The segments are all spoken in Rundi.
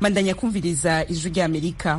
bandanya kumviriza ijwi ry'amerika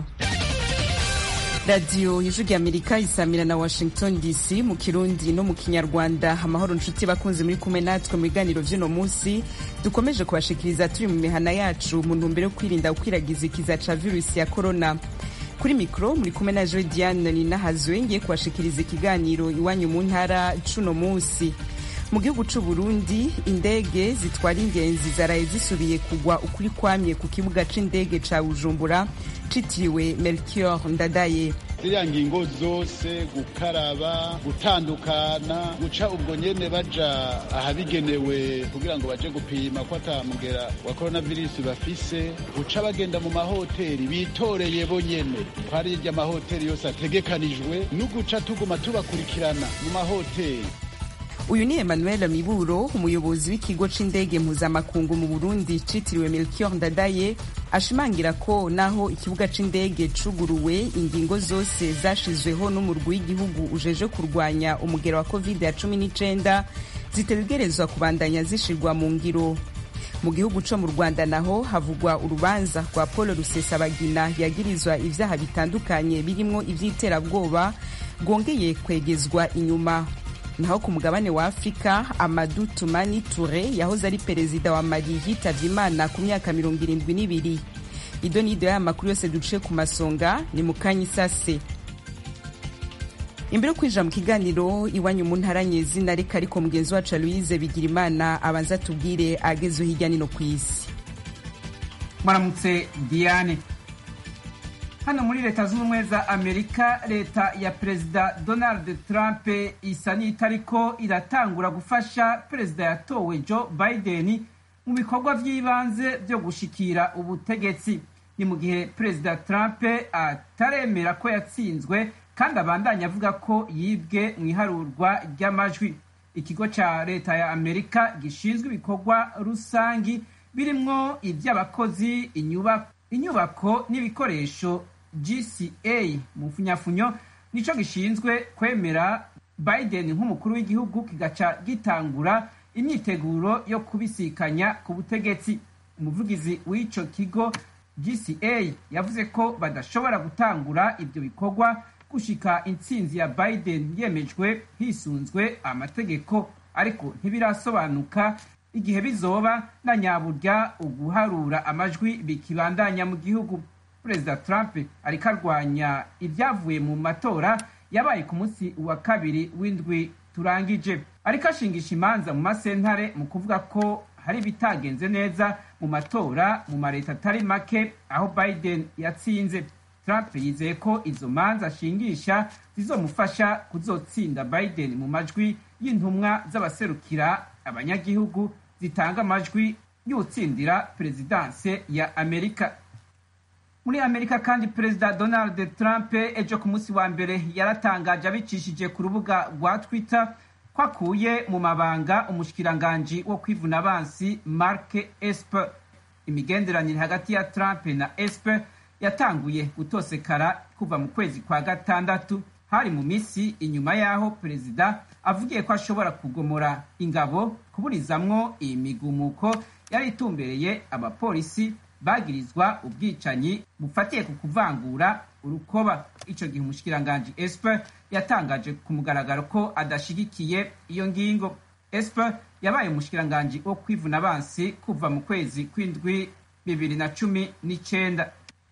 radiyo ijwi ry'amerika isamira na washington dc mu kirundi no mu kinyarwanda amahoro nshuti bakunze muri kumwe natwe mu biganiro vy'uno munsi dukomeje kubashikiriza turi mu mihana yacu mu ntumbero yo kwirinda gukwiragiza ikiza ca virusi ya korona kuri mikoro muri kumwe na joe diane ninahazwe ngiye kubashikiriza ikiganiro iwanyu mu ntara c'uno munsi mu gihugu c'u Burundi indege zitwara ingenzi zaraye zisubiye kugwa ukuri kwamye ku kibuga c'indege ca Bujumbura citiriwe Melchior Ndadaye ziriya ngingo zose gukaraba gutandukana guca ubwo nyene baja ahabigenewe kugira ngo baje gupima ko atamugera wa coronavirus bafise guca bagenda mu mahoteli bitoreye bo nyene kwari irya mahoteli yose ategekanijwe n'uguca tuguma tubakurikirana mu mahoteli uyu ni emmanuel miburo umuyobozi w'ikigo c'indege mpuzamakungu mu burundi citiriwe melchior ndadaye ashimangira ko naho ikibuga c'indege cuguruwe ingingo zose zashizweho n'umurwi w'igihugu ujeje kurwanya umugero wa covid ya cumi n'icenda zitegerezwa kubandanya zishirwa mu ngiro mu gihugu co mu rwanda naho havugwa urubanza rwa paul rusesabagina yagirizwa ivyaha bitandukanye birimwo ivy'iterabwoba rwongeye kwegezwa inyuma naho ku mugabane wa afurika amadu tumani ture yahoze ari perezida wa mali yitavye imana ku myaka mirongo irindwi n'ibiri ido n'ido y'aya makuru yose duciye ku masonga ni mu kanya isase imbere yo kwinjira mu kiganiro iwanyu mu ntara nyezina reka ariko mugenzi wacu aloise bigira imana abanza atubwire agezeho hirya nino ku isi mwaramutse diane hano muri leta z'ubumwe za amerika leta ya perezida donald trump isa n'itariko iratangura gufasha perezida yatowe joe biden mu bikorwa by'ibanze byo gushikira ubutegetsi ni mu gihe perezida trump ataremera ko yatsinzwe kandi abandanya avuga ko yibwe mu iharurwa ry'amajwi ikigo cya leta ya amerika gishinzwe ibikorwa rusangi birimwo iby'abakozi inyubako n'ibikoresho gca mu funyafunyo nico gishinzwe kwemera biden nk'umukuru w'igihugu kigaca gitangura imyiteguro yo kubisikanya ku butegetsi umuvugizi w'ico kigo gca yavuze ko badashobora gutangura ibyo bikorwa gushika intsinzi ya biden yemejwe hisunzwe amategeko ariko ntibirasobanuka igihe bizoba na nyaburya uguharura amajwi bikibandanya mu gihugu perezida trump ariko arwanya ibyavuye mu matora yabaye ku munsi wa kabiri w'indwi turangije ariko ashingisha imanza mu masentare mu kuvuga ko hari ibitagenze neza mu matora mu mareta atari make aho biden yatsinze trump yizeye ko izo manza ashingisha zizomufasha kuzotsinda biden mu majwi y'intumwa z'abaserukira abanyagihugu zitanga amajwi y'utsindira perezidanse ya amerika muri amerika kandi perezida donald trump ejo ku munsi wa mbere yaratangaje abicishije ku rubuga rwa twitter ko akuye mu mabanga umushikiranganji wo kwivuna abansi mark esper imigenderanire hagati ya trump na esper yatanguye gutosekara kuva mu kwezi kwa gatandatu hari mu misi inyuma y'aho perezida avugiye ko ashobora kugomora ingabo kuburizamwo iyi migumuko yari itumbereye abapolisi bagirizwa ubwicanyi bufatiye ku kuvangura urukoba ico gihe umushikiranganji esper yatangaje ku mugaragaro ko adashigikiye iyo ngingo esper yabaye umushikiranganji wo kwivuna abansi kuva mu kwezi kw'indwi bibiri na cumi n'icenda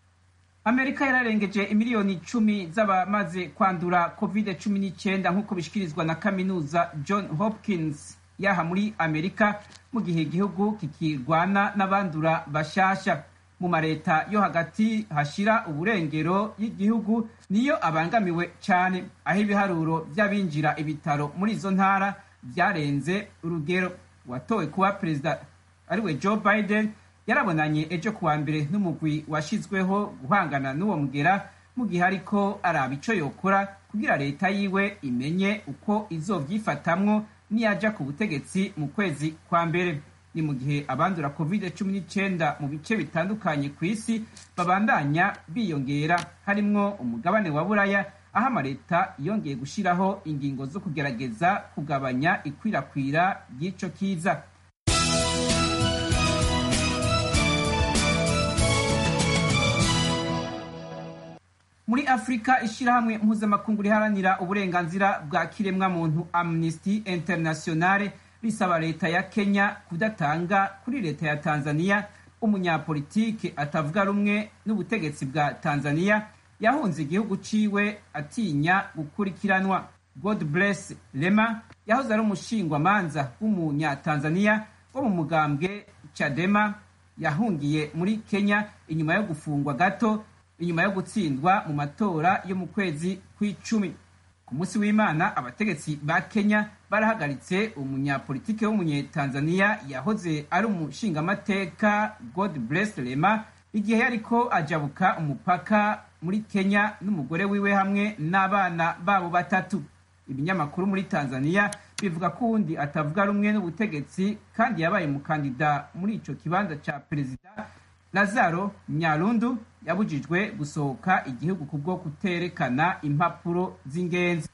amerika yararengeje imiliyoni icumi z'abamaze kwandura covid cumi n'icyenda nk'uko bishikirizwa na kaminuza john hopkins yaha muri amerika mu gihe igihugu kikirwana n'abandura bashasha mu mareta yo hagati hashira uburengero y'igihugu niyo abangamiwe cyane aho ibiharuro by'abinjira ibitaro muri izo ntara byarenze urugero watowe kuba perezida ariwe joe biden yarabonanye ejo kuwa mbere n'umugwi washyizweho guhangana n'uwo mugera mu gihe ariko araba ico yokora kugira leta yiwe imenye uko izovyifatamwo niyaja ku butegetsi mu kwezi kwa mbere ni mu gihe abandura covid cumi n'icyenda mu bice bitandukanye ku isi babandanya biyongera harimwo umugabane wa buraya aho amaleta yongeye gushyiraho ingingo zo kugerageza kugabanya ikwirakwira ry'ico kiza muri afurika ishyirahamwe mpuzamakungu riharanira uburenganzira bwa kiremwamuntu amnesty internationale risaba leta ya kenya kudatanga kuri leta ya tanzania umunyapolitike atavuga rumwe n'ubutegetsi bwa tanzania yahunze igihugu ciwe atinya gukurikiranwa god bless lema yahoze ari umushingwamanza w'umunyatanzania wo mu mugambwe chadema yahungiye muri kenya inyuma yo gufungwa gato inyuma yo gutsindwa mu matora yo mu kwezi kw'icumi ku munsi w'imana abategetsi ba kenya barahagaritse umunyapolitike w'umunyetanzania yahoze ari umushingamateka god bless lema igihe yariko ajabuka umupaka muri kenya n'umugore wiwe hamwe n'abana babo batatu ibinyamakuru muri tanzania bivuga ko uwundi atavuga rumwe n'ubutegetsi kandi yabaye umukandida muri ico kibanza ca perezida lazaro nyarundu yabujijwe gusohoka igihugu kubwo kuterekana impapuro z'ingenzi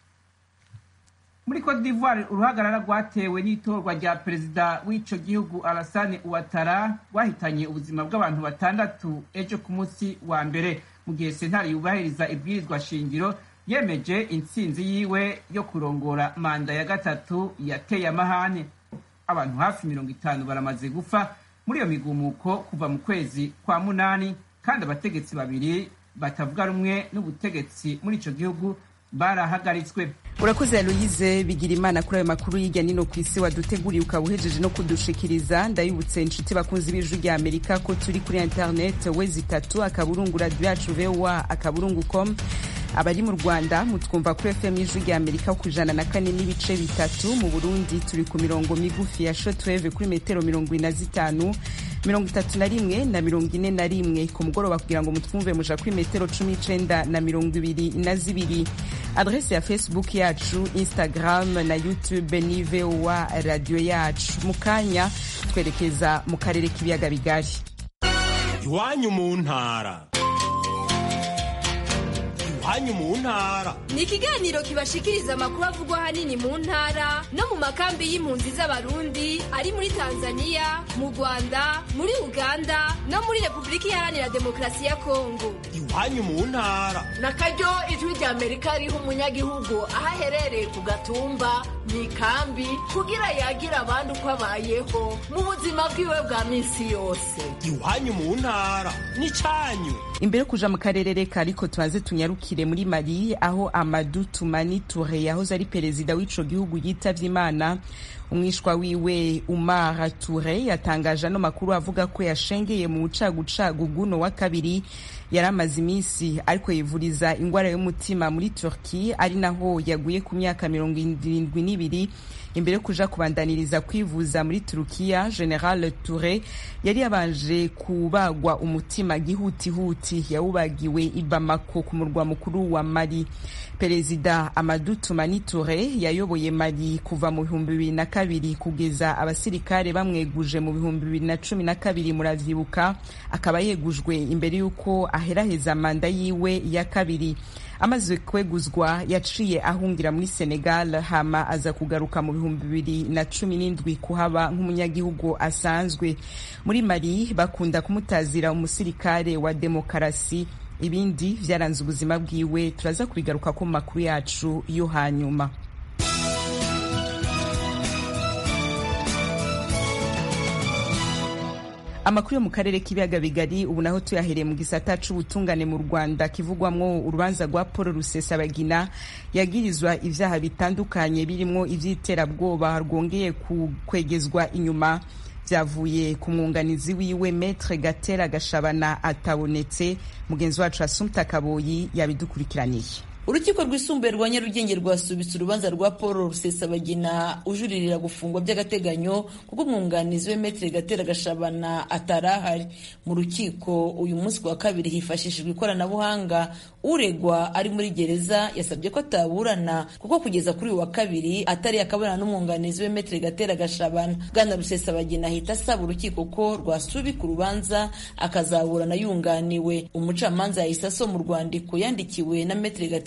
muri cote d'ivoire uruhagarara rwatewe n'itorwa rya perezida w'ico gihugu alassane ouattara rwahitanye ubuzima bw'abantu batandatu ejo ku munsi wa mbere mu gihe sentare yubahiriza ibwirizwa shingiro yemeje intsinzi yiwe yo kurongora manda ya gatatu yateye amahane abantu hafi mirongo itanu baramaze gupfa muri iyo migumuko kuva mu kwezi kwa munani kandi abategetsi babiri batavuga rumwe n'ubutegetsi muri ico gihugu barahagaritswe urakoze aloyize bigira imana kuri ayo makuru y'ijya nino ku isi waduteguriye ukaba uhejeje no kudushikiriza ndabibutse inshuti bakunzi b'ijwi rya amerika ko turi kuri internet wezi itatu akaburungu radiyo yacu voa akaburungu com abari mu rwanda mutwumva kuri fm y'ijwi rya amerika ku ijana na kane n'ibice bitatu mu burundi turi ku mirongo migufi ya shotweve kuri metero mirongo ine na zitanu mirongo itatu na rimwe na mirongo ine na rimwe ku mugoroba kugira ngo mutwumve muja kuri metero cumi n'icenda na mirongo ibiri na zibiri adrese ya facebook yacu instagram na youtube ni voa radiyo yacu mu kanya twerekeza mu karere k'ibiyaga bigari iwanyu mu ntara iwanyu mu ntara ni ikiganiro kibashikiriza amakuru avugwa ahanini mu ntara no mu makambi y'impunzi z'abarundi ari muri tanzania mu rwanda muri uganda no muri repubulika iharanira demokarasi ya kongo iwanyu mu ntara na karyo ijwi rya amerika riha umunyagihugu aho aherereye ku gatumba mu ikambi kugira yagira abandi uko abayeho mu buzima bwiwe bwa minsi yose iwanyu mu ntara n'icyanyu imbere yo kuja mu karere reka ariko tubanze tunyarukire muri mali aho amadu tumani ture yahoze ari perezida w'ico gihugu yitavye imana umwishwa wiwe umar ture yatangaje ano makuru avuga ko yashengeye mu bucagucagu bw'uno wa kabiri yari amaze iminsi ariko yivuriza ingwara y'umutima muri turki ari naho yaguye ku myaka mirongo irindwi n'ibiri imbere yo kuja kubandaniriza kwivuza muri turukiya general ture yari yabanje kubagwa umutima gihutihuti yawubagiwe i bamako ku murwa mukuru wa mali perezida amadu tumani ture yayoboye mali kuva mu bihumbi bibiri na kabiri kugeza abasirikare bamweguje mu bihumbi bibiri na cumi na kabiri muravyibuka akaba yegujwe imbere y'uko aheraheza manda yiwe ya kabiri amaze kweguzwa yaciye ahungira muri senegal hama aza kugaruka mu bihumbi bibiri na cumi n'indwi kuhaba nk'umunyagihugu asanzwe muri mali bakunda kumutazira umusirikare wa demokarasi ibindi vyaranze ubuzima bwiwe turaza kubigaruka ko mu makuru yacu yo hanyuma amakuru yo mu karere k'ibiyaga bigari ubu naho tuyahereye mu gisata c'ubutungane mu rwanda kivugwamwo urubanza rwa paul rusesabagina yagirizwa ivyaha bitandukanye birimwo ivy'iterabwoba rwongeye kwegezwa inyuma vyavuye ku mwunganizi wiwe metre gatera gashabana atabonetse mugenzi wacu asumta kaboyi yabidukurikiraniye urukiko rwisumbuye rwa nyarugenge rwasubitse urubanza rwa paul rusesabagina ujuririra gufungwa by'agateganyo kuko umwunganizi we metere gatera gashabana atarahari mu rukiko uyu munsi wa kabiri hifashishijwe ikoranabuhanga uregwa ari muri gereza yasabye ko ataburana kuko kugeza kuri uyu wa kabiri atari akabona n'umwunganizi we metere gatera gashabana bwana rusesabagina ahita asaba urukiko ko rwasubika urubanza akazaburana yunganiwe umucamanza yahise asoma urwandiko yandikiwe na metere gatera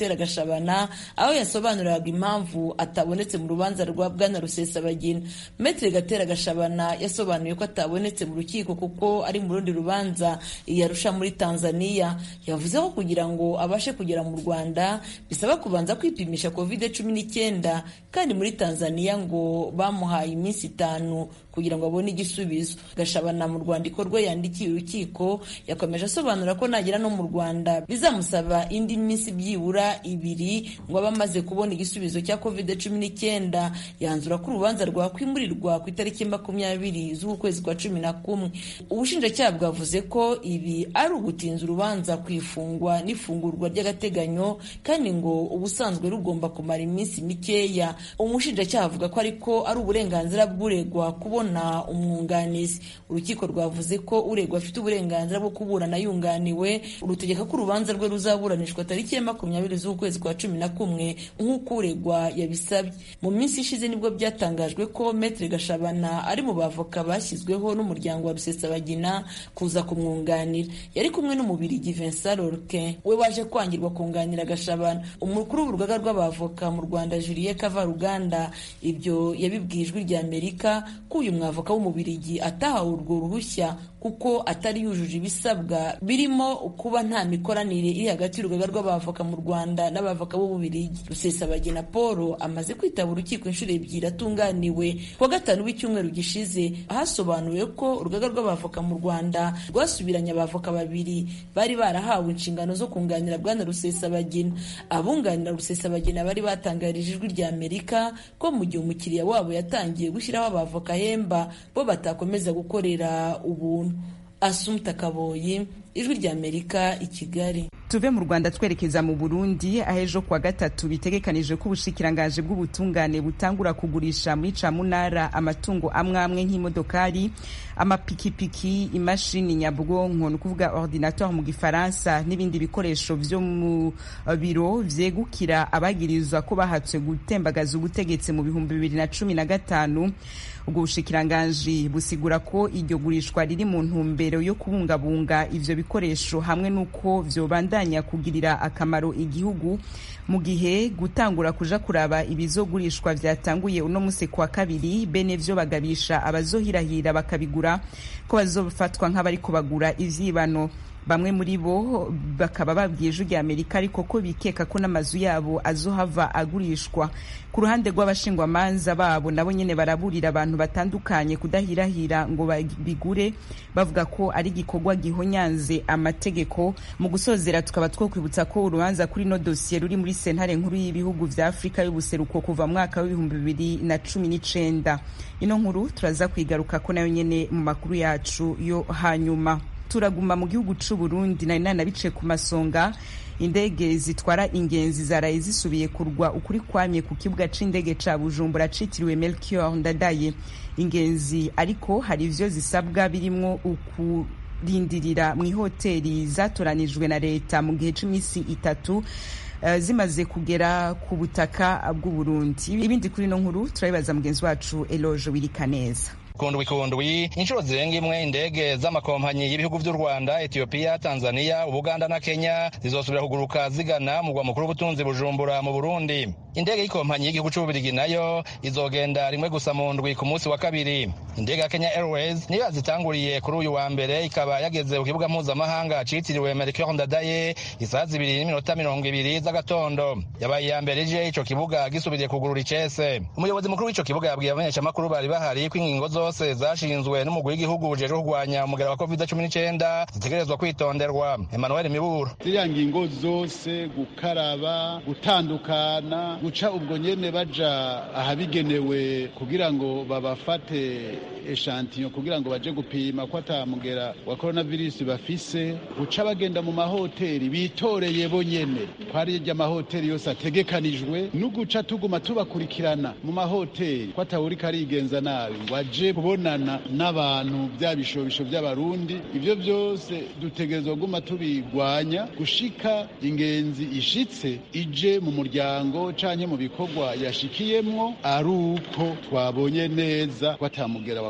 gatera gashabana aho yasobanuriraga impamvu atabonetse mu rubanza rwa bwana rusesabagina metere gatera gashabana yasobanuye ko atabonetse mu rukiko kuko ari mu rundi rubanza yarusha muri tanzania yavuze ko kugira ngo abashe kugera mu rwanda bisaba kubanza kwipimisha covid cumi n'icyenda kandi muri tanzania ngo bamuhaye iminsi itanu kugira ngo abone igisubizo gashabana mu rwandiko rwe yandikiye urukiko yakomeje asobanura ko nagera no mu rwanda bizamusaba indi minsi byibura ibiri ngo abe amaze kubona igisubizo cya covid cumi n'icyenda yanzura ko urubanza rwakwimurirwa ku itariki makumyabiri z'ukwezi kwa cumi na kumwe ubushinjacyaha bwavuze ko ibi ari ugutinza urubanza ku ifungwa n'ifungurwa ry'agateganyo kandi ngo ubusanzwe rugomba kumara iminsi mikeya umushinjacyaha avuga ko ariko ari uburenganzira bw'uregwa kubona umwunganizi urukiko rwavuze ko uregwa afite uburenganzira bwo kuburana yunganiwe rutegeka ko urubanza rwe ruzaburanishwa tariki ya makumyabiri z'ukwezi kwa cumi na kumwe nk'uko uregwa yabisabye mu minsi ishize nibwo byatangajwe ko metere gashabana ari mu bavoka bashyizweho n'umuryango wa rusesabagina kuza kumwunganira yari kumwe n'umubirigi vincent lorque we waje kwangirwa kunganira gashabana umukuru w'urugaga rw'abavoka mu rwanda juliet kavaruganda ibyo yabibwiye ijwi rya amerika ko uyu mwavoka w'umubirigi atahawe urwo ruhushya kuko atari yujuje ibisabwa birimo kuba nta mikoranire iri hagati y'urugaga rw'abavoka mu rwanda n'abavoka b'ububirigi rusesabagina paul amaze kwitaba urukiko inshuro ebyiri atunganiwe kuwa gatanu w'icyumweru gishize hasobanuwe ko urugaga rw'abavoka mu rwanda rwasubiranye abavoka babiri bari barahawe inshingano zo kunganira bwana rusesabagina abunganira rusesabagina bari batangarije ijwi rya amerika ko mu gihe umukiriya wabo yatangiye gushyiraho abavoka ahemba bo batakomeza gukorera ubuntu asumta kaboyi ijwi rya amerika i kigali tuve mu rwanda twerekeza mu burundi aho ejo kuwa gatatu bitegekanije ko ubushikirangaje bw'ubutungane butangura kugurisha muri camunara amatungo amwe amwe nk'imodokari amapikipiki imashini nyabwonko ni ukuvuga ordinateur mu gifaransa n'ibindi bikoresho vyo mu biro vyegukira abagirizwa ko bahatswe gutembagaza ubutegetsi mu bihumbi bibiri na cumi na gatanu ubwo bushikiranganji busigura ko iryo gurishwa riri mu ntumbero yo kubungabunga ivyo bikoresho hamwe n'uko vyobandanya kugirira akamaro igihugu mu gihe gutangura kuja kuraba ibizogurishwa vyatanguye uno musi kwa kabiri bene vyo bagabisha abazohirahira bakabigura ko bazofatwa nk'abariko bagura ivyibano bamwe muri bo bakaba babwiye ijwi rya amerika ariko ko bikeka ko n'amazu yabo azohava agurishwa ku ruhande rw'abashingwamanza babo nabo nyene baraburira abantu batandukanye kudahirahira ngo bigure bavuga ko ari igikorwa gihonyanze amategeko mu gusozera tukaba twokwibutsa ko urubanza kuri no dosiye ruri muri sentare nkuru y'ibihugu vya afurika y'ubuseruko kuva mwaka w'ibihumbi bibiri na cumi n'icenda ino nkuru turaza kwigaruka ko nayo nyene mu makuru yacu yo hanyuma turaguma mu gihugu c'u Burundi nari nanabice ku masonga indege zitwara ingenzi zaraye zisubiye kurwa ukuri kwamye ku kibuga c'indege ca Bujumbura citiriwe Melchior Ndadaye ingenzi ariko hari ivyo zisabwa birimwo ukurindirira mu ihoteli zatoranijwe na leta mu gihe c'imisi itatu uh, zimaze kugera ku butaka bw'u Burundi ibindi kuri no nkuru turabibaza mugenzi wacu Eloge Wirikaneza kundwi kundwi inshuro zirenga imwe indege z'amakompanyi y'ibihugu vy'u rwanda etiyopiya tanzania ubuganda na kenya zizosubira kuguruka zigana mugwa mukuru w'ubutunzi bujumbura mu burundi indege y'ikompanyi y'igihugu c'ububirigi nayo izogenda rimwe gusa mu ndwi ku munsi wa kabiri indege ya kenya airways niyo yazitanguriye kuri uyu wa mbere ikaba yageze ku kibuga mpuzamahanga citiriwe melchior ndadaye isaha zibiri n'iminota mirongo ibiri z'agatondo yabaye iya mbere ije ico kibuga gisubiriye kugurura icese umuyobozi mukuru w'ico kibuga yabwiye abamenyeshamakuru bari bahari ko ingingo zose zashinzwe n'umugwi w'igihugu ujejwe kurwanya umugera wa covid cumi n'icyenda zitegerezwa kwitonderwa emmanuel miburo ziriya ngingo zose gukaraba gutandukana guca ubwo nyene baja ahabigenewe kugira ngo babafate eshantiyo kugira ngo baje gupima ko atamugera wa coronavirus bafise guca bagenda mu mahoteli bitoreye bo nyene ko ari amahoteli yose ategekanijwe n'uguca tuguma tubakurikirana mu mahoteli ko atawuriko arigenza nabi ngo aje kubonana n'abantu bya bishobisho by'abarundi ibyo byose dutegerezwa guma tubigwanya gushika ingenzi ishitse ije mu muryango canke mu bikorwa yashikiyemwo ari uko twabonye neza ko atamugera wa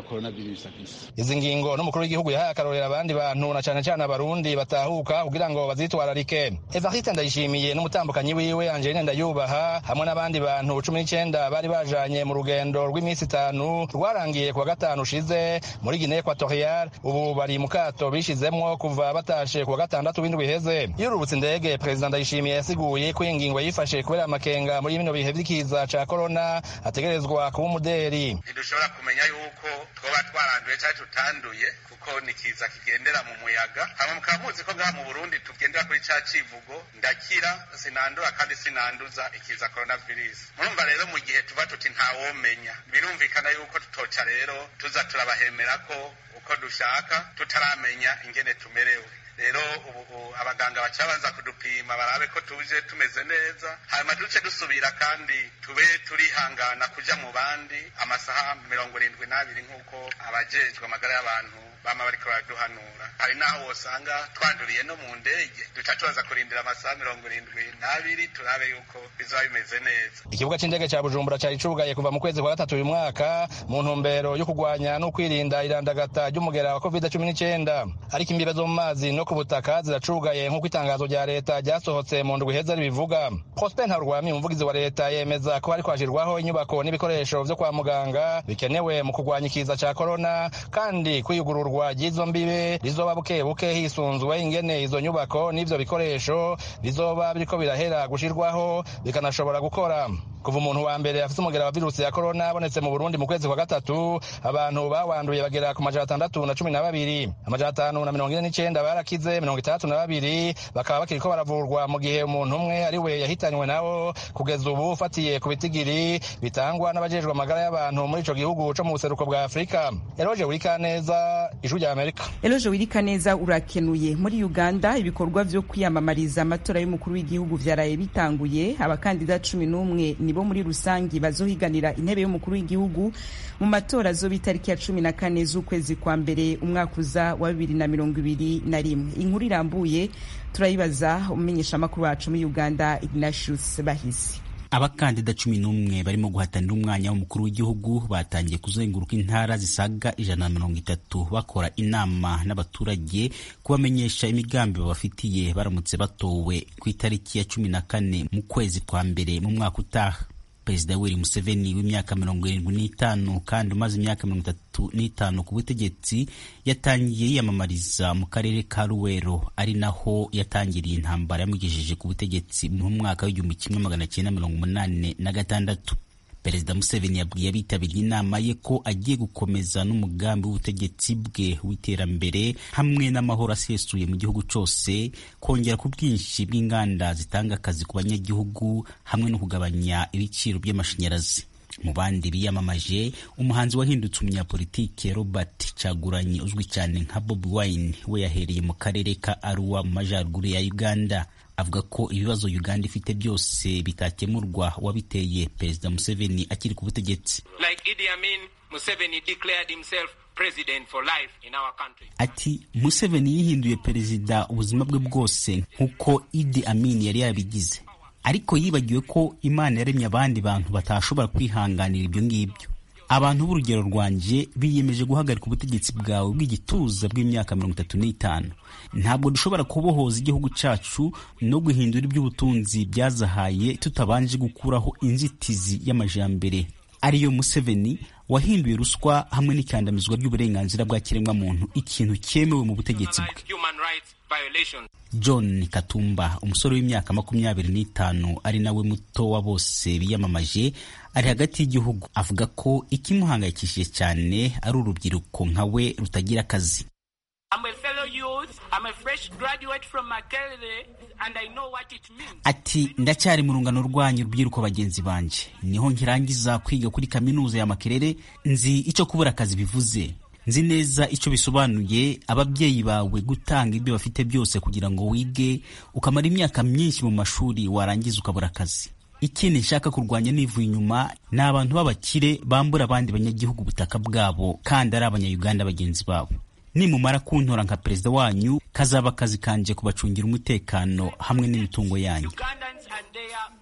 coronavirus afise izi ngingo n'umukuru w'igihugu yahaye akarorero abandi bantu na cane cane abarundi batahuka kugira ngo bazitwararike evariste ndayishimiye n'umutambukanyi wiwe angeline ndayubaha hamwe n'abandi bantu cumi n'icenda bari bajanye mu rugendo rw'iminsi itanu rwarangiye kuwa gatanu ushize muri guinee equatorial ubu bari mu kato bishizemwo kuva batashe kuwa gatandatu w'indwi iheze yururutse indege perezida ndayishimiye yasiguye ko iyi ngingo yifashe kubera amakenga muri bino bihe vy'ikiza ca korona ategerezwa kuba umuderi ntidushobora kumenya yuko twoba twaranduye cyangwa tutanduye kuko ni kiza kigendera mu muyaga hama mukaba muzi ko ngaha mu burundi tugendera kuri ca civugo ndakira sinandura kandi sinanduza ikiza coronavirus murumva rero mu gihe tuba tuti ntawomenya birumvikana yuko tutoca rero tuza turabahemera ko uko dushaka tutaramenya ingene tumerewe rero ubu abaganga baca babanza kudupima barabe ko tuje tumeze neza hanyuma duce dusubira kandi tube turihangana kuja mu bandi amasaha mirongo irindwi n'abiri nk'uko abajejwe amagara y'abantu bama bariko baraduhanura hari n'aho wosanga twanduriye no mu ndege duca tubaza kurindira amasaha mirongo irindwi n'abiri turabe yuko bizoba bimeze neza ikibuga c'indege ca bujumbura cari cugaye kuva mu kwezi kwa gatatu uyu mwaka mu ntumbero yo kurwanya no kwirinda irandagata ry'umugera wa covid cumi n'icenda ariko imbibe zo mu mazi no ku butaka ziracugaye nk'uko itangazo rya leta ryasohotse mu ndwi iheze ribivuga prosper ntarwami umuvugizi wa leta yemeza ko hariko hashirwaho inyubako n'ibikoresho vyo kwa muganga bikenewe mu kurwanya ikiza ca korona kandi kwiyugururwa ry'izo mbibe rizoba buke buke hisunzwe ingene izo nyubako n'ivyo bikoresho bizoba biriko birahera gushirwaho bikanashobora gukora kuva umuntu wa mbere afite umugera wa virusi ya korona abonetse mu burundi mu kwezi kwa gatatu abantu bawanduye bagera ku majana atandatu na cumi na babiri amajana atanu na mirongo ine n'icenda barakize mirongo itandatu na babiri bakaba bakiriko baravurwa mu gihe umuntu umwe ari we yahitanywe nabo kugeza ubu ufatiye ku bitigiri bitangwa n'abajejwe amagara y'abantu muri ico gihugu co mu buseruko bwa afurika eroje wurikaneza ijwi rya amerika eloje wirikaneza urakenuye muri uganda ibikorwa vyo kwiyamamariza amatora y'umukuru w'igihugu vyaraye bitanguye abakandida cumi n'umwe nibo muri rusangi bazohiganira intebe y'umukuru w'igihugu mu matora azoba itariki ya cumi na kane z'ukwezi kwa mbere umwaka uza wa bibiri na mirongo ibiri na rimwe inkuru irambuye turayibaza umumenyeshamakuru wacu muri uganda ignatius bahisi abakandida cumi n'umwe barimo guhatanira umwanya w'umukuru w'igihugu batangiye kuzenguruka intara zisaga ijana na mirongo itatu bakora inama n'abaturage kubamenyesha imigambi babafitiye baramutse batowe ku itariki ya cumi na kane mu kwezi kwa mbere mu mwaka utaha perezida yoweri museveni w'imyaka mirongo irindwi n'itanu kandi umaze imyaka mirongo itatu n'itanu ku butegetsi yatangiye yiyamamariza mu karere ka ruwero ari naho yatangiriye intambara yamugejeje ku butegetsi mu mwaka w'igihumbi kimwe magana cyenda mirongo umunani na gatandatu perezida museveni yabwiye abitabiriye inama ye ko agiye gukomeza n'umugambi w'ubutegetsi bwe w'iterambere hamwe n'amahoro asesuye mu gihugu cyose kongera ku bwinshi bw'inganda zitanga akazi ku banyagihugu hamwe no kugabanya ibiciro by'amashanyarazi mu bandi biyamamaje umuhanzi wahindutse umunyapolitike robert caguranyi uzwi cyane nka bobi wine we yahereye mu karere ka aruwa mu majyaruguru ya uganda avuga ko ibibazo uganda ifite byose bitakemurwa wabiteye perezida museveni akiri ku butegetsi like Idi Amin, Museveni declared himself president for life in our country. ati museveni yihinduye perezida ubuzima bwe bwose nk'uko idi amin yari yabigize ariko yibagiwe ko imana yaremye abandi bantu batashobora kwihanganira ibyo ngibyo abantu b'urugero rwanjye biyemeje guhagarika ubutegetsi bwawe bw'igituza bw'imyaka mirongo itatu n'itanu ntabwo dushobora kubohoza igihugu cyacu no guhindura iby'ubutunzi byazahaye tutabanje gukuraho inzitizi y'amajambere ariyo museveni wahinduye ruswa hamwe n'ikandamizwa ry'uburenganzira bwa kiremwamuntu ikintu cyemewe mu butegetsi bwe Human rights violations. john katumba umusore w'imyaka makumyabiri n'itanu ari nawe muto wa bose biyamamaje ari hagati y'igihugu avuga ko ikimuhangayikishije cyane ari urubyiruko nka we rutagira akazi I'm a fellow youth. I'm a fresh graduate from Makerere, and I know what it means. ati ndacyari mu rungano rwanyu rubyiruko bagenzi banjye niho nkirangiza kwiga kuri kaminuza ya makerere nzi icyo kubura akazi bivuze nzi neza icyo bisobanuye ababyeyi bawe gutanga ibyo bafite byose kugira ngo wige ukamara imyaka myinshi mu mashuri warangiza ukabura akazi ikindi nshaka kurwanya nivuye inyuma ni abantu b'abakire bambura abandi banyagihugu ubutaka bwabo kandi ari abanyayuganda bagenzi babo nimumara kuntora nka perezida wanyu kazaba akazi kanje kubacungira umutekano hamwe n'imitungo yanyu Ugandans and their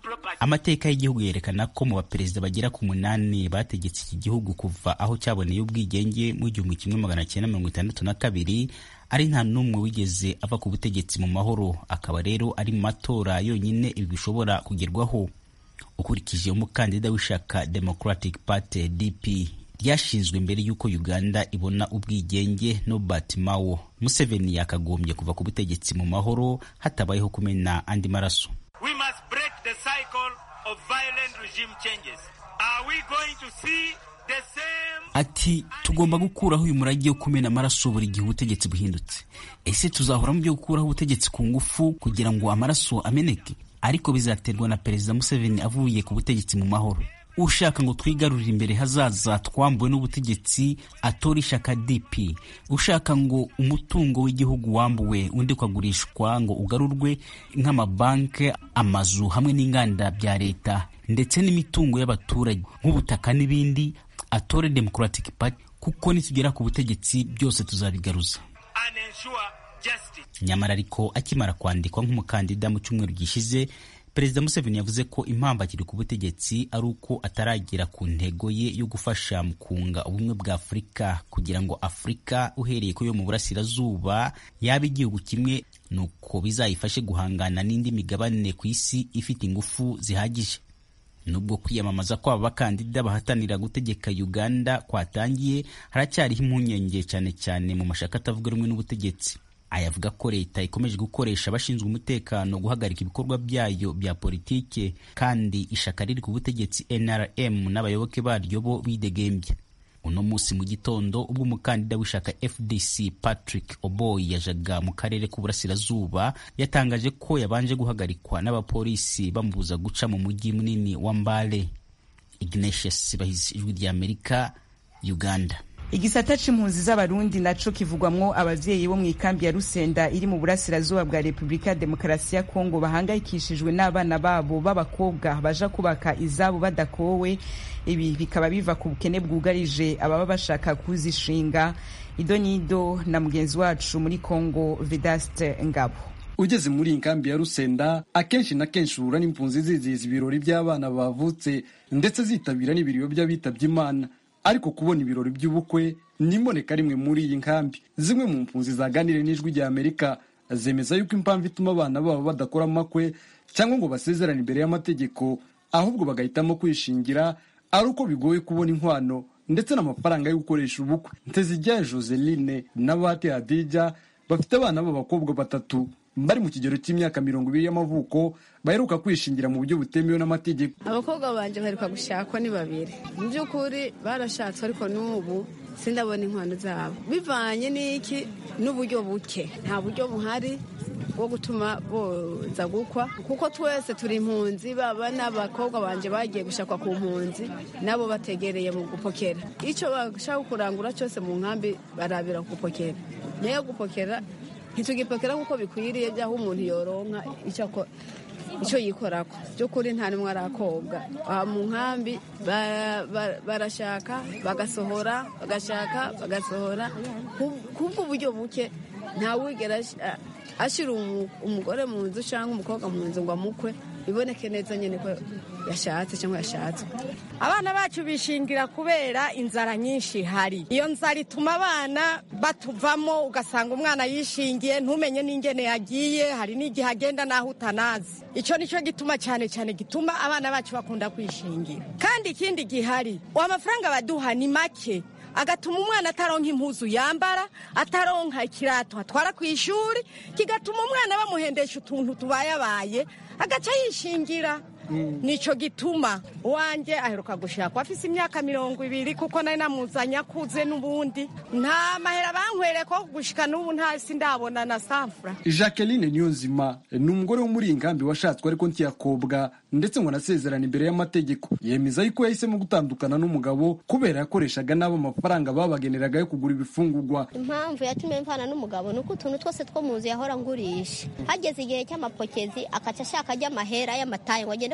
property. amateka y'igihugu yerekana ko mu baperezida bagera ku munani bategetse iki gihugu kuva aho cyaboneye ubwigenge mu gihumbi kimwe magana cyenda mirongo itandatu na kabiri ari nta n'umwe wigeze ava ku butegetsi mu mahoro akaba rero ari mu matora yonyine ibi bishobora kugerwaho ukurikije umukandida w'ishyaka democratic party dp ryashinzwe mbere y'uko uganda ibona ubwigenge nobert mao museveni yakagombye kuva ku butegetsi mu mahoro hatabayeho kumena andi maraso We must break the cycle of violent regime changes. Are we going to see the same ati tugomba gukuraho uyu murage wo kumena amaraso buri gihe ubutegetsi buhindutse ese tuzahora mu byo gukuraho ubutegetsi ku ngufu kugira ngo amaraso ameneke ariko bizaterwa na perezida museveni avuye ku butegetsi mu mahoro ushaka ngo twigarurire imbere hazaza twambuwe n'ubutegetsi atora ishyaka dp ushaka ngo umutungo w'igihugu wambuwe undi ukagurishwa ngo ugarurwe nk'amabanki amazu hamwe n'inganda bya leta ndetse n'imitungo y'abaturage nk'ubutaka n'ibindi atore democratic party kuko nitugera ku butegetsi byose tuzabigaruza and ensure justice? nyamara ariko akimara kwandikwa nk'umukandida mu cyumweru gishize perezida museveni yavuze ko impamvu akiri ku butegetsi ari uko ataragera ku ntego ye yo gufasha mu kunga ubumwe bwa afurika kugira ngo afurika uhereye ku yo mu burasirazuba yaba igihugu kimwe nuko bizayifashe guhangana n'indi migabane ku isi ifite ingufu zihagije nubwo kwiyamamaza kw'aba bakandida bahatanira gutegeka uganda kwatangiye haracyariho impungenge cyane cyane mu mashaka atavuga rumwe n'ubutegetsi ayavuga ko leta ikomeje gukoresha abashinzwe umutekano guhagarika ibikorwa byayo bya politike kandi ishaka riri ku butegetsi nrm n'abayoboke baryo bo bidegembye uno munsi mu gitondo ubwo umukandida w'ishaka fdc patrick oboy yajaga mu karere k'uburasirazuba yatangaje ko yabanje guhagarikwa n'abapolisi bamubuza guca mu mujyi munini wa mbale ignatius bahizi ijwi ry'amerika uganda igisata c'impunzi z'abarundi naco kivugwamwo abavyeyi bo mu ikambi ya rusenda iri mu burasirazuba bwa repubulika ya demokarasi ya kongo bahangayikishijwe n'abana babo b'abakobwa baja kubaka izabo badakowe ibi bikaba biva ku bukene bwugarije ababa bashaka kuzishinga ido nido na mugenzi wacu muri kongo vedaste ngabo ugeze muri iyi nkambi ya rusenda akenshi na kenshi uhura n'impunzi zizihiza ibirori by'abana bavutse ndetse zitabira n'ibiriyo by'abitabye imana ariko kubona ibirori by'ubukwe n'imboneka rimwe muri iyi nkambi zimwe mu mpunzi zaganiriye n'ijwi rya amerika zemeza yuko impamvu ituma abana babo badakora amakwe cyangwa ngo basezerane imbere y'amategeko ahubwo bagahitamo kwishingira ari uko bigoye kubona inkwano ndetse n'amafaranga yo gukoresha ubukwe ntezijyaye joseline na bate hadija bafite abana b'abakobwa batatu bari mu kigero cy'imyaka mirongo ibiri y'amavuko baheruka kwishingira mu buryo butemewe n'amategeko abakobwa banje baheruka gushakwa ni babiri mu by'ukuri barashatse ariko n'ubu sindabona inkwano zabo bivanye n'iki n'uburyo buke nta buryo buhari bwo gutuma boza gukwa kuko twese turi impunzi baba n'abakobwa banje bagiye gushakwa ku mpunzi nabo bategereye mu gupokera icyo bashaka kurangura cyose mu nkambi barabira gupokera nayo gupokera ntitugipokera nk'uko bikwiriye by'aho umuntu yoronka icyo yikorako by'ukuri nta n'umwe arakobwa aha mu nkambi barashaka bagasohora bagashaka bagasohora kubwo uburyo buke ntawigera ashyira umugore mu nzu cyangwa umukobwa mu nzu ngo amukwe biboneke neza nyine ko yashatse cyangwa yashatswe abana bacu bishingira kubera inzara nyinshi ihari iyo nzara ituma abana batuvamo ugasanga umwana yishingiye ntumenye n'ingene yagiye hari n'igihe agenda n'aho utanazi icyo nicyo gituma cyane cyane gituma abana bacu bakunda kwishingira kandi ikindi gihari amafaranga baduha ni make agatuma umwana ataronka impuzu yambara ataronka ikirato atwara ku ishuri kigatuma umwana bamuhendesha utuntu tubayabaye agaca yishingira nicyo gituma uwanjye aheruka gushakwa afise imyaka mirongo ibiri kuko nari namuzanye akuze n'ubundi nta mahera bankwereye ko gushika n'ubu ntasi ndabona na samfura jacqueline niyonzima ni umugore wo muri iyi nkambi washatswe ariko ntiyakobwa ndetse ngo anasezerana imbere y'amategeko yemeza yuko yahisemo gutandukana n'umugabo kubera yakoreshaga n'abo amafaranga babageneraga yo kugura ibifungurwa impamvu yatumye mvana n'umugabo ni uko utuntu twose two mu nzu yahora ngurisha hageze igihe cy'amapokezi akaca ashaka ajya amahera y'amatayi ngo agende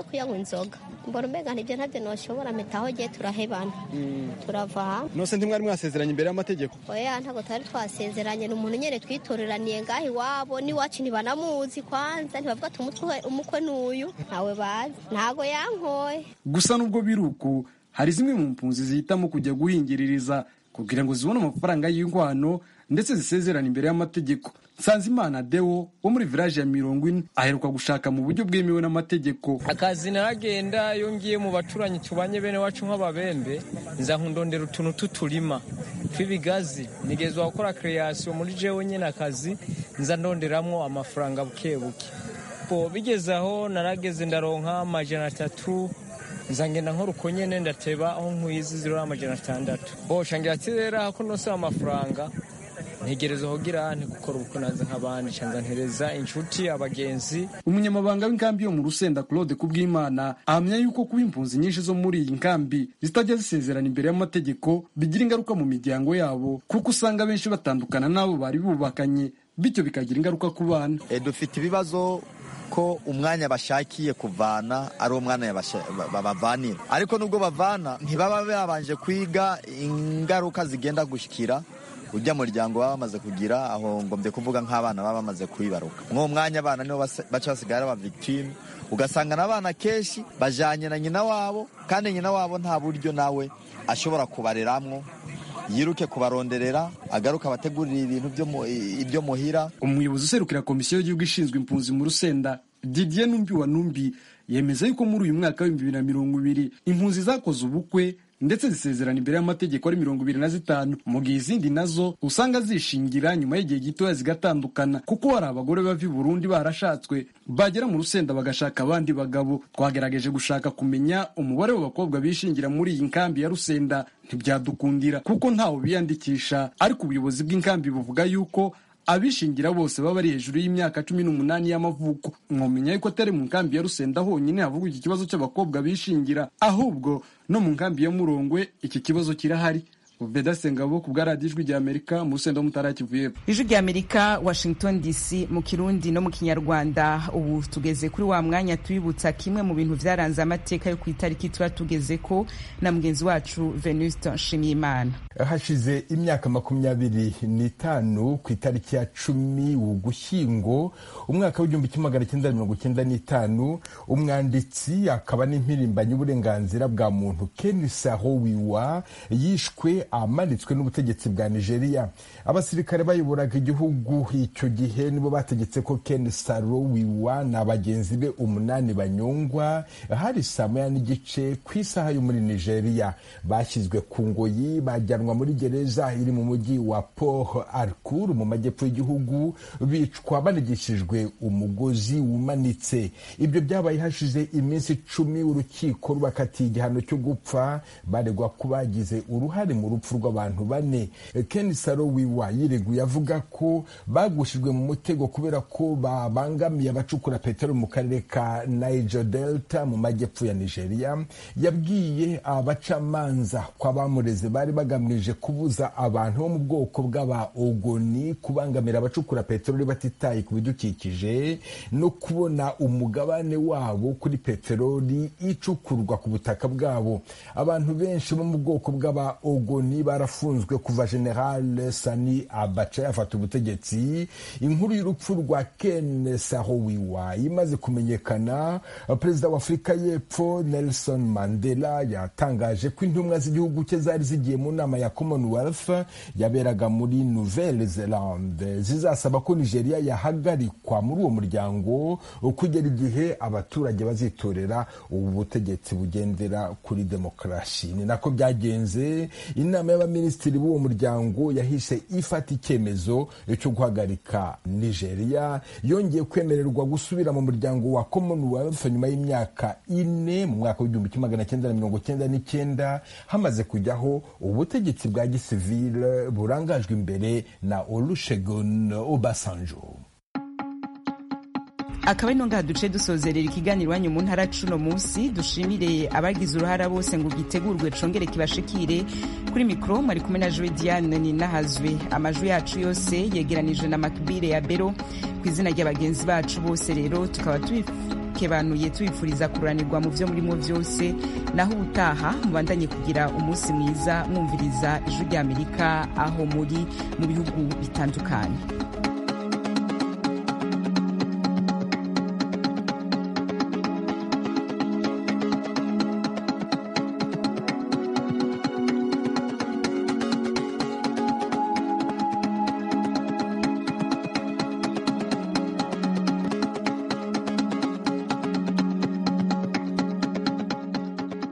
kuyanywa inzoga mbona umenga ntibyo ntabyo noshobora mpitaho giye turahebana turava hamwe nose ntimwari mwasezeranye imbere y'amategeko oya ntabwo twari twasezeranye ni umuntu nyine twitoreraniye ngaho iwabo n'iwacu ntibanamuzi kwanza ntibavuga ati umutwe umukwe n'uyu ntawe bazi ntago yankoye gusa nubwo biri uko hari zimwe mu mpunzi zihitamo kujya guhingiririza kugira ngo zibone amafaranga y'inkwano ndetse zisezerana imbere y'amategeko nsanzimana deo wo muri village ya mirongo ine aheruka gushaka mu buryo bwemewe n'amategeko akazi naragenda iyo ngiye mu baturanyi tubanye bene wacu nk'ababembe nza nkundondera utuntu tuturima tw'ibigazi nigezwa gukora creation muri jewe nyine akazi nza ndonderamwo amafaranga buke buke bo bigeze aho narageze ndaronka amajana atatu nza ngenda nkora uko nyene ndateba aho nkwizi zirora amajana atandatu bo shangira ati rero ako nose amafaranga ntegereza hogira ntigukora ubukwe naza nk'abandi canza ntereza inshuti abagenzi umunyamabanga w'inkambi yo mu rusenda claude kubwimana ahamya yuko kuba impunzi nyinshi zo muri iyi nkambi zitajya zisezerana imbere y'amategeko bigira ingaruka mu miryango yabo kuko usanga benshi batandukana n'abo bari bubakanye bityo bikagira ingaruka ku bana e, dufite ibibazo ko umwanya bashakiye kuvana ari umwanya babavanira ariko nubwo bavana ntibaba babanje kwiga ingaruka zigenda gushikira ujya muryango baba bamaze kugira aho ngombye kuvuga nk'abana baba bamaze kuyibaruka mw'uwo mwanya abana nibo baca basigara aba victime ugasanga n'abana kenshi bajanye na nyina wabo kandi nyina wabo nta buryo nawe ashobora kubareramwo yiruke kubaronderera agaruka abategurira ibintu ibyo muhira umuyobozi userukira komisiyo y'igihugu ishinzwe impunzi mu rusenda didier numbi wa numbi yemeza yuko muri uyu mwaka w'ibihumbi bibiri na mirongo ibiri impunzi zakoze ubukwe ndetse zisezerana imbere y'amategeko ari mirongo ibiri na zitanu mu gihe izindi nazo usanga zishingira nyuma y'igihe gitoya zigatandukana kuko hari abagore bava i burundi barashatswe bagera mu rusenda bagashaka abandi bagabo twagerageje gushaka kumenya umubare w'abakobwa bishingira muri iyi nkambi ya rusenda ntibyadukundira kuko ntawe biyandikisha ariko ubuyobozi bw'inkambi buvuga yuko abishingira bose baba ari hejuru y'imyaka cumi n'umunani y'amavuko mwomenya yuko atari mu nkambi ya rusenda honyine havugwa iki kibazo cy'abakobwa bishingira ahubwo no mu nkambi ya murongwe iki kibazo kirahari veda sengabo ku bwa radiyo ijwi ry'amerika mu rusenda mutara kivuye ijwi ry'amerika washington dc mu kirundi no mu kinyarwanda ubu tugeze kuri wa mwanya tubibutsa kimwe mu bintu byaranze amateka yo ku itariki tuba tugeze ko na mugenzi wacu venuste nshimiyimana hashize imyaka makumyabiri n'itanu ku itariki ya cumi ugushyingo umwaka w'igihumbi kimwe magana cyenda mirongo cyenda n'itanu umwanditsi akaba n'impirimbanyi y'uburenganzira bwa muntu ken sahowiwa yishwe amanitswe n'ubutegetsi bwa nigeria abasirikare bayoboraga igihugu icyo gihe nibo bategetse ko ken sarowiwa na bagenzi be umunani banyongwa hari saa moya n'igice ku isaha yo muri nigeria bashyizwe ku ngoyi bajyanwa muri gereza iri mu mujyi wa port harcourt mu majyepfo y'igihugu bicwa banigishijwe umugozi wumanitse ibyo byabaye hashize iminsi icumi urukiko rubakatiye igihano cyo gupfa baregwa ko bagize uruhare mu rupfu rw'abantu bane ken sarowiwa yireguye avuga ko bagushijwe mu mutego kubera ko babangamiye abacukura peteroli mu karere ka niger delta mu majyepfo ya nigeria yabwiye abacamanza ko abamureze bari bagamije kubuza abantu bo mu bwoko bw'aba ogoni kubangamira abacukura peteroli batitaye ku bidukikije no kubona umugabane wabo kuri peteroli icukurwa ku butaka bwabo abantu benshi bo mu bwoko bw'aba ogoni barafunzwe kuva general sani abaca yafata ubutegetsi inkuru y'urupfu rwa ken sahowiwa imaze kumenyekana perezida wa afurika y'epfo nelson mandela yatangaje ko intumwa z'igihugu cye zari zigiye mu nama ya commonwealth yaberaga muri nouvelle zelande zizasaba ko nigeria yahagarikwa muri uwo muryango kugera igihe abaturage bazitorera ubu butegetsi bugendera kuri demokarasi ni nako byagenze inama y'abaminisitiri b'uwo muryango yahise ifata icyemezo cyo guhagarika nigeria yongeye kwemererwa gusubira mu muryango wa commonwealth nyuma y'imyaka ine mu mwaka w'igihumbi kimwe magana cyenda na mirongo cyenda n'icyenda hamaze kujyaho ubutegetsi bwa gisivile burangajwe imbere na olusegun obasanjo akaba ari ngaha duce dusozerera ikiganiro iwanyu mu ntara cuno munsi dushimire abagize uruhara bose ngo gitegurwe congere kibashikire kuri mikoro mwari kumwe na jowe diane ninahazwe amajwi yacu yose yegeranije na makibire ya bero ku izina ry'abagenzi bacu bose rero tukaba tubikebanuye tubifuriza kuranirwa mu byo murimo byose naho ubutaha mubandanye kugira umunsi mwiza mwumviriza ijwi ry'amerika aho muri mu bihugu bitandukanye